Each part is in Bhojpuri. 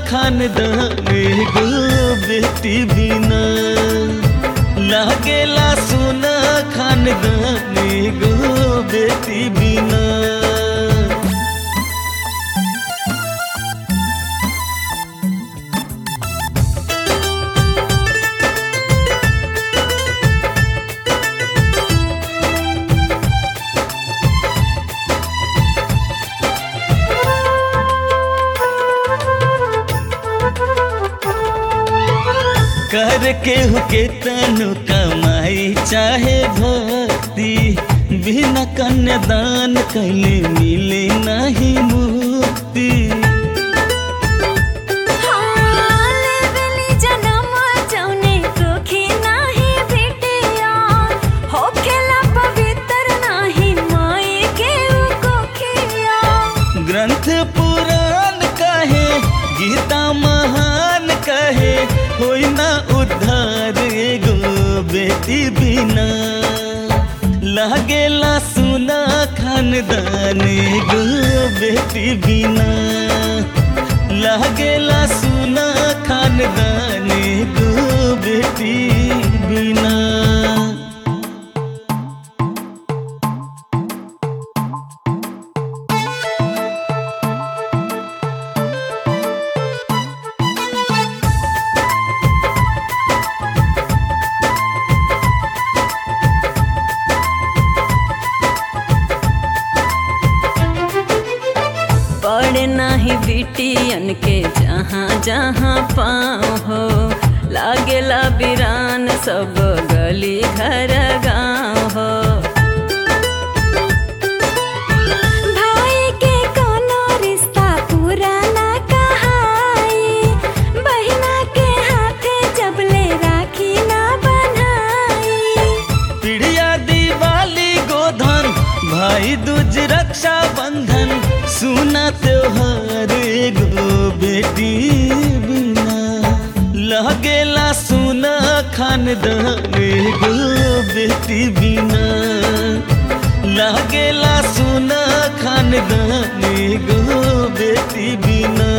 खानदान एगो बेटी बिना लागेला सुना खानदान एगो बेटी बिना कर के हुके तनु कमाई चाहे भक्ति बिना कन्यादान कैले मिले नहीं मुक्ति लेवेली जनम जौने कोखी नाही भेटिया होखेला पवित्र नाही माई के उ कोखिया ग्रंथ पुराण कहे गीता महान कहे होई ना उद्धार एगो बेटी बिना लागेला सुना खानदान एगो बेटी बिना लागेला सुना खानदान एगो बेटी बिना पड़े नाही बिटियन के जहाँ जहाँ पाँव हो लागेला बिरान सब गली घर गाँव हो भाई के कोनो रिश्ता पूरा ना कहाई बहिना के हाथे जबले राखी ना बनाई पिड़िया दिवाली गोधन भाई दूज रक्षा बंधन सुना त्योहार एगो बेटी बिना लगेला सुना खानदान एगो बेटी बिना लगेला सुना खानदान एगो बेटी बिना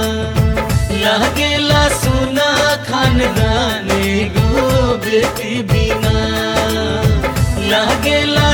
लागेला सुना खानदान एगो बेटी बिना लागेला